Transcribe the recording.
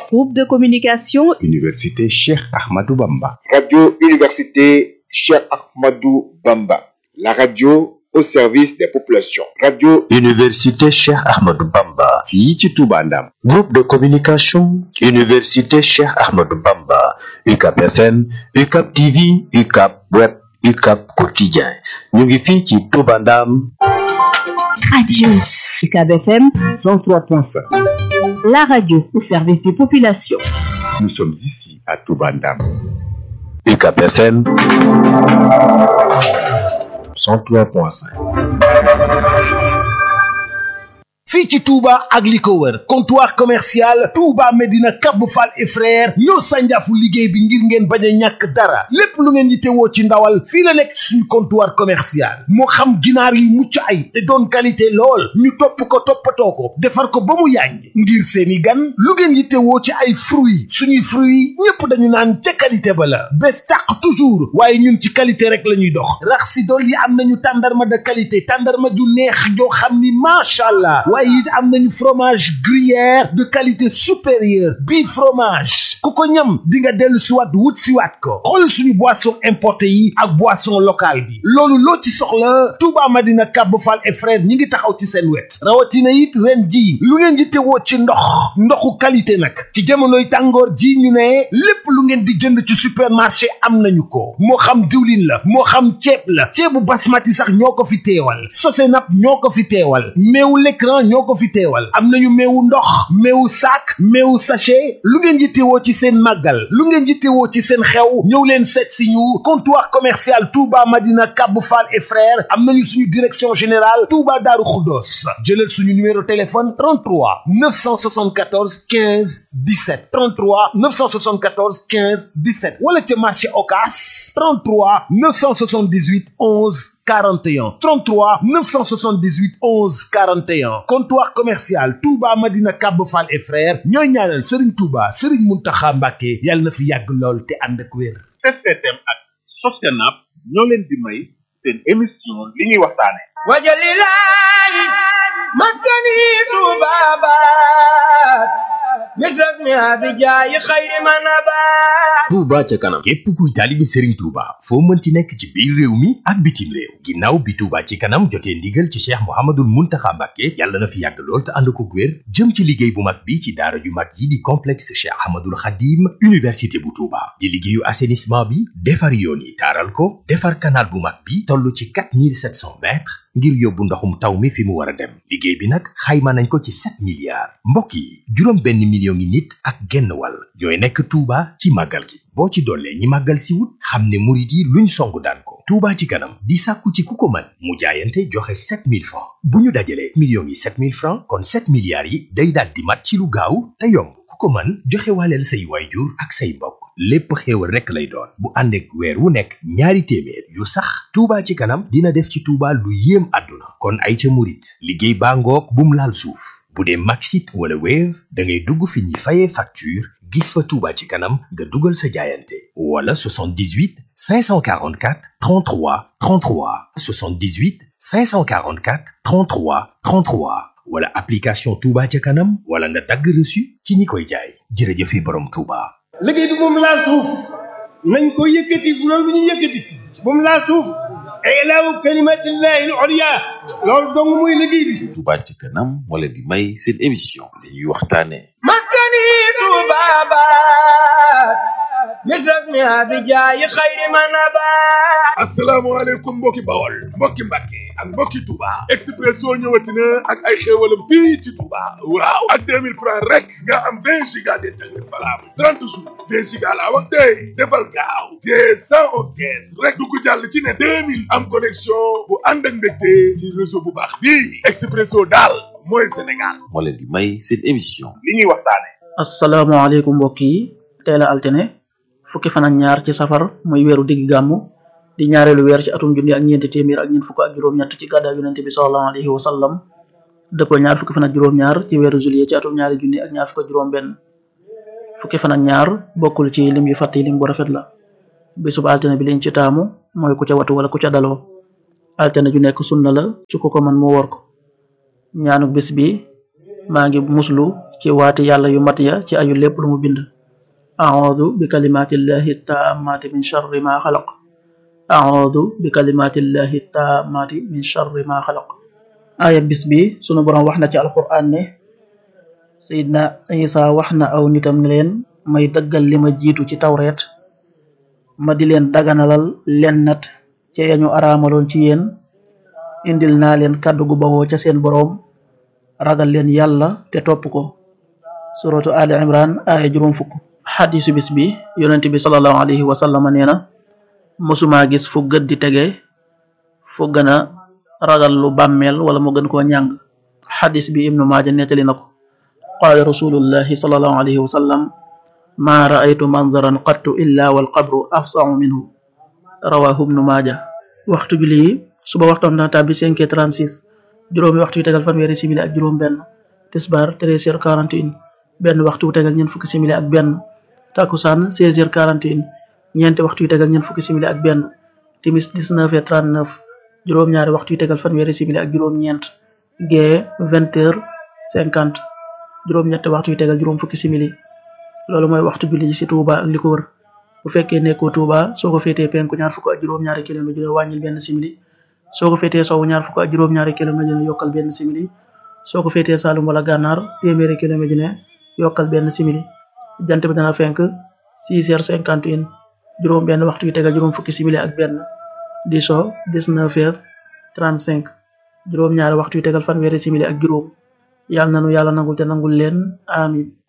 Groupe de communication Université Cheikh Ahmadou Bamba. Radio Université Cheikh Ahmadou Bamba. La radio au service des populations. Radio Université Cheikh Ahmadou Bamba. fii ci Touba Ndam. Groupe de communication Université Cheikh Ahmadou Bamba. UCAP FM, UCAP TV, UCAP Web, UCAP Quotidien. ñu ngi fii ci Touba Ndam. Radio UCAB FM 103.5. la radio au service des populations. Nous sommes ici à Touba Ndam. UCAP FM 103.5. fii ci Touba ak li ko wër comptoir commercial Touba Medina Cap Fall et frère ñoo sànjaafu liggéey bi ngir ngeen bañ a ñàkk dara lépp lu ngeen yittewoo ci ndawal fii la nekk suñu comptoir commercial moo xam ginaar yu mucc ay te doon qualité lool ñu topp ko toppatoo ko defar ko ba mu yàññ ngir seeni gan lu ngeen yittewoo ci ay fruits suñuy fruits ñépp dañu naan ca qualité ba la bés tàq toujours waaye ñun ci qualité rek la ñuy dox rax si dool yi am nañu tàndarma de qualité tàndarma ju neex joo xam ni macha allah waaye it am nañu fromage gruyère de qualité supérieure bii fromage ku ko ñam di nga dellu siwaat wut siwaat ko xool suñu boisson importé yi ak boisson locale bi loolu loo ci soxla Touba Madina Kab Fall et frère ñi ngi taxaw ci seen wet rawatina it ren ji lu ngeen di tewoo ci ndox ndoxu qualité nag ci jamonoy tàngoor ji ñu ne lépp lu ngeen di jënd ci supermarché am nañu ko moo xam diwlin la moo xam ceeb la ceebu basmati sax ñoo ko fi teewal sosenap ñoo ko fi teewal meewu l'écran ñoo ko fi teewal am nañu meewu ndox meewu sac meewu sachet lu ngeen yittewoo ci seen màggal lu ngeen yittewoo ci seen xew ñëw leen seet si ñu comptoir commercial Touba Madina Kab Fall et frères am nañu suñu direction générale Touba Darou Khoudoss jëlal suñu numéro téléphone 33 974 15 17 33 974 15 17 wala ca marché Ocass 33 978 11 41 33 978 11 41 comptoir commercial Touba Madina Kab Fall et frères ñooy ñaanal Serigne Touba Serigne Mountakha Mbacké yàlla na fi yàgg lool te ànd ak wér. STM ak Sostenab ñoo leen di may seen émission li ñuy waxtaane wajalilahi maskani tubabat misras mi abijayi xayri manabat Touba ca kanam képp kuy taalibe Serigne Touba foo mënti nekk ci biir réew mi ak bitim réew ginnaaw bi Touba ci kanam jotee ndigal ci Cheikh Mouhamadoul Mountakha Mbacké yàlla na fi yàgg lool te ànd ko wér jëm ci liggéey bu mag bi ci daara ju mag yi di complexe Cheikh Ahmadoul Khadim université bu Touba di liggéeyu assainissement bi defar yoon yi taaral ko defar canal bu mag bi toll ci 4700 mètres ngir yóbbu ndoxum taw mi fi mu war a dem liggéey bi nag xayma nañ ko ci 7 milliards mbokk yi juróom benn million ngi nit ak genn wàll ñooy nekk Touba ci màggal gi boo ci dollee ñi màggal si wut xam ne murit yi luñ song daan ko Touba ci kanam di sàkku ci ku ko mën mu jaayante joxe 7000 francs bu ñu dajalee millions yi 7000 francs kon 7 milliards yi day daal di mat ci lu gaaw te yomb ku ko mën joxe waaleel say waayjur ak say mbokk lépp xéewal rekk lay doon bu ànd ak weer wu nekk ñaari téeméer yu sax Touba ci kanam dina def ci Touba lu yéem àdduna kon ay ca murit liggéey baa ngoog bum laal suuf bu dee Maxit wala Wave da ngay dugg fi ñuy fayee facture gis fa Touba ci kanam nga dugal sa jaayante wala 78 544 33 33 78 544 33 33 wala application Touba ca kanam wala nga dagg reçu ci ñi koy jaay jërëjëfe borom Touba. liggéey bi moom laal suuf nañ ko yëkkati bu loolu bu ñu yëkkati bu mu laal suuf ilaawu kalimatillahi al-ulya loolu dong muy liggéey bi Touba ci kanam moo leen di may seen émission li ñuy waxtaane maskani tubabat misras mi abijayi xayri manabat asalaamaaleykum mbokki bawol mbokki mbàkke ak mbokki Touba Expresso ñëwati na ak ay xéewalam fii ci Touba waaw ak 2000 francs rek nga am 20 giga d'internet valable 30 jours 20 giga laa wax tey defal gaaw te 111 kees rek du ko jàll ci ne 2000 am connexion bu ànd ak mbégte ci réseau bu baax bii Expresso daal mooy Sénégal moo leen di may seen émission li ñuy waxtaane asalaamaaleykum mbokk yi teel a altine fukki fan ak ñaar ci safar muy weeru digg gàmmu di ñaareelu weer ci atum junni ak ñeenti téeméer ak ñeent fukk ak juróom-ñett ci gàddaay yonente bi sallallahu alayhi wa sallam dëppoo ñaar fukki fan ak juróom-ñaar ci weeru juillet ci atum ñaari junni ak ñaar fukk ak juróom-benn fukki fan ak ñaar bokkul ci lim yu fàtte lim bu rafet la bisub altine bi liñ ci taamu mooy ku ca watu wala ku ca daloo altine ju nekk sunna la ci ku ko man mu wor ko ñaanu bis bi maa ngi muslu ci waati yàlla yu mat ya ci ayu lépp lu mu bind audu bi kalimatillahi taamati min charri ma xalaq audu bi kalimatillahi taamati min charri ma xalaq aaya bis bi sunu borom wax na ci alquran ne sayidna isa wax na aw nitam ne leen may dëggal li ma jiitu ci tawreet ma di leen daganalal len nat ca yañu araamaloon ci yéen indil naa leen kàddu gu bawoo ca seen boroom ragal leen yàlla te topp ko suratu ali imran aaya juróom fukk xadisu bis bi yonent bi salallahu alayhi wa sallama nee na mosumaa gis fu gët di tege fu gën a ragal lu bàmmeel wala mu gën koo ñàng xadis bi ibnu maaja nettali na ko qaala rasulullahi salallahu alayhi wa sallam ma raaytu manzaran qattu illa walqabru afsahu minhu rawahu ibnu maaja waxtu julli yi suba waxtoom dana tàbbi 5 36 juróomi waxtu yu tegal fanweeri simili ak juróom benn tisbaar 13 heures 41 benn waxtu wu tegal ñeent fukki simili ak benn takusaan 16 heures 41 ñeenti waxtu yu tegal ñeent fukki simili ak benn timis 19 heures 39 juróom-ñaari waxtu yu tegal fanweeri simili ak juróom ñeent gee 20 heures 50 juróom-ñetti waxtu yu tegal juróom fukki simili loolu mooy waxtu julli ji ci Touba ak li ko wër bu fekkee nekkoo Touba soo ko féetee penku ñaar fukk ak juróom-ñaari kilomètre dina wàññil benn simili soo ko féetee sowu ñaar fukk ak juróom-ñaari kilomètre dina yokkal benn simili soo ko féetee Saalum wala Gànnaar téeméeri kilomètre dina yokkal benn simili jant bi dana fenk 6 heures 51 juróom benn waxtu yu tegal juróom fukki simili ak benn di so 19 heures 35 juróom ñaari waxtu yu tegal fanweeri simili ak juróom yàlla nanu yàlla nangul te nangul leen amin